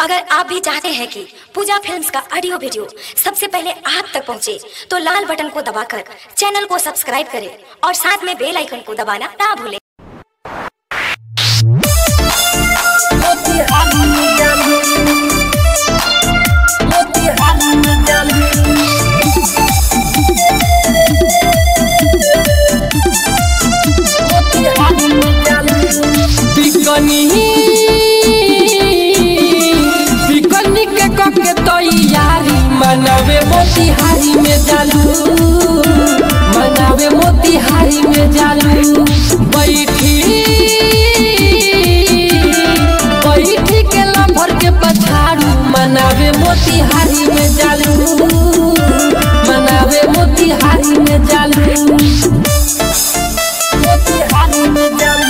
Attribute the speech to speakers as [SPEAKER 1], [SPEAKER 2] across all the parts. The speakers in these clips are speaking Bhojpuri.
[SPEAKER 1] अगर आप भी चाहते हैं कि पूजा फिल्म्स का ऑडियो वीडियो सबसे पहले आप तक पहुंचे, तो लाल बटन को दबाकर चैनल को सब्सक्राइब करें और साथ में बेल आइकन को दबाना ना भूलें
[SPEAKER 2] बिकनी बिकनी के कके तैयारी मनावे मोतिहारी में जालू मनावे मोतिहारी में जालू बैठी बैठी के लभर के पछाड़ू मनावे मोतिहारी में जालू मनावे मोतिहारी में जालू मोतिहारी में जालू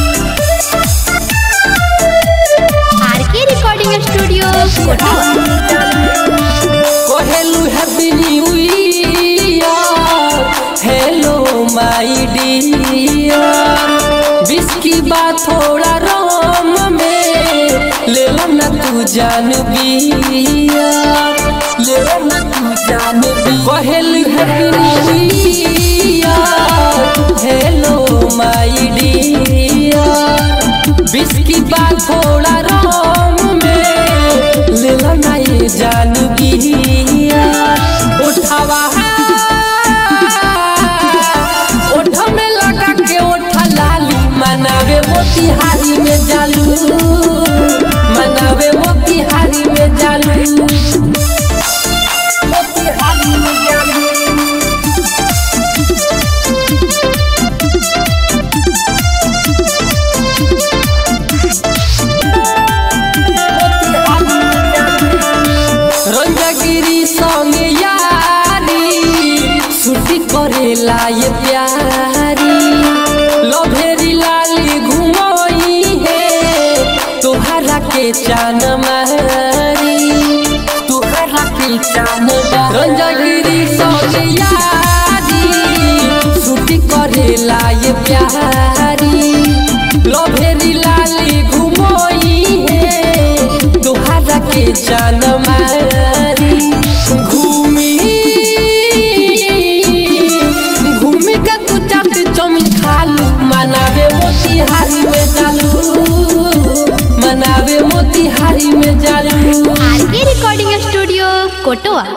[SPEAKER 3] RK recording studio Kota
[SPEAKER 2] hello happy new year hello my dear बिस्की बा थोड़ा रोम में ले लो ना तू जान बियर ले लो ना तू जान hello happy new year hello my dear बिस्की बा थोड़ा रोम में ले लो ना ये जान बिया उठावा ओठ में लगा के ओठा लाली मनावे मोतिहारी में जालू मनावे मोतिहारी में जालू मोतिहारी में जालू रंजगिरी संगे यारी छुट्टी करेला ये प्यारी लभेरी लाली घुमोई है तोहरा के चान मारी तोहरा के चान रंजगिरी संगे यारी छुट्टी करेला ये प्यारी